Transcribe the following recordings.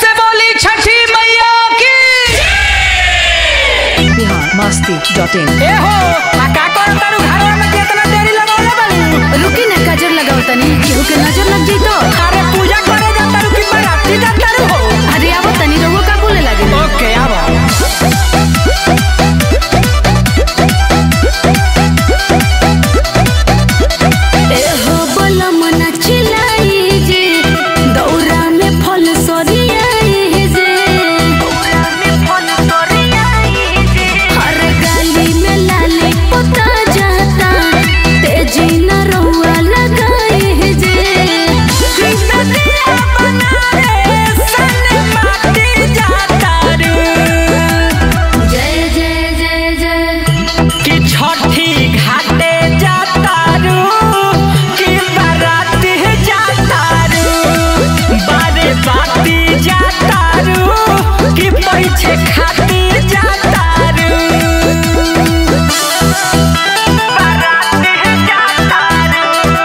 से बोली छठी मैया की बिहार मस्ती डॉट इन ए हो आ का कर तारू घरवा में कितना देरी लगौले बानी रुकी ना काजर लगाओ तनी केहू के नजर लग जाई तो अरे पूजा करे जा तारू की बराती जा तारू हो अरे आवो तनी रहुआ का बोले लगे ओके आवा एहो बलम ना चिल्लाई जे दौरा में फल सरियाई जे दौरा में फल सरियाई जे हर गली में लाली पता जाता तेजी न रहुआ लगाई जे नदिया बनारे सन माटी जा तारू जय जय जय जय कि छठी घाटे जा तारू कि बराती जा तारू बारे बाती जा तारू कि पैसे खाती जा तारू बराती जा तारू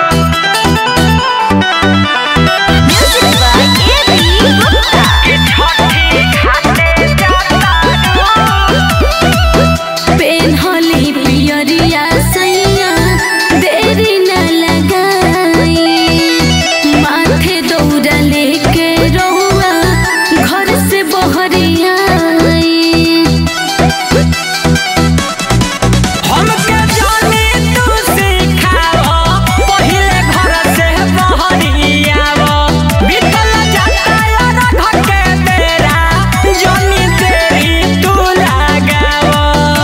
म्यूजिक बाय एबी गुप्ता कि छठी घाटे जा तारू पेन्हली पियरिया सैया देरी न लगाई माथे दौड़ा लेके रहुआ घर से बहरिया हमके जानी तू सिखावो पहिले घर से बहरियावो बीतल जाता यार घके बेरा जानी तेरी तू लगावो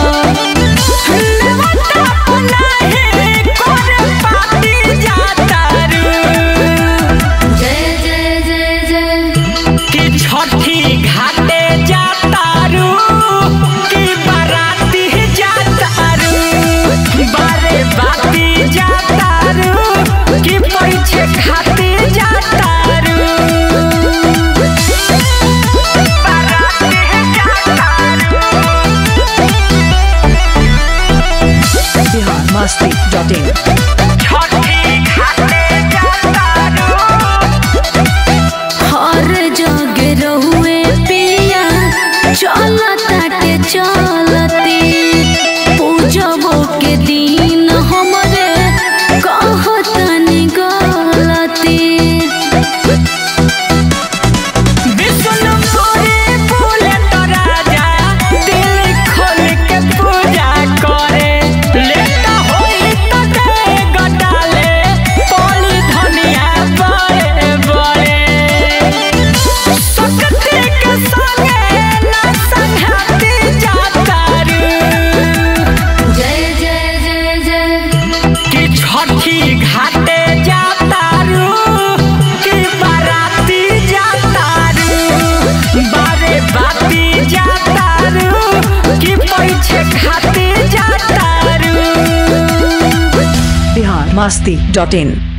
नवता पुनाहे कोरे पाती जाता रू जय जय जय जय कि छठी घाटे जाता रू कि बाराती जाता रू बारे बाती जाता रू कि पैसे खाते जाता रू बाराती जाता रू बिहार मस्ती डॉट इन छठी घाटे जाता रू हर जग रहुए पिया चलताटे चलती पूजबो के दिन हमरे कहतनी गलती विष्णुपुरी फूले तो राजा दिल खोल के पूजा करे लेता होई तो दे गटाले पोली धनिया बड़े बड़े सकती के संगे ना संघाती जाता रू जय जय जय जय कि छठी घाटे जाता रू कि बाराती जाता रू बारे बाती जाता रू कि पैसे खाते जाता रू बिहार मस्ती डॉट इन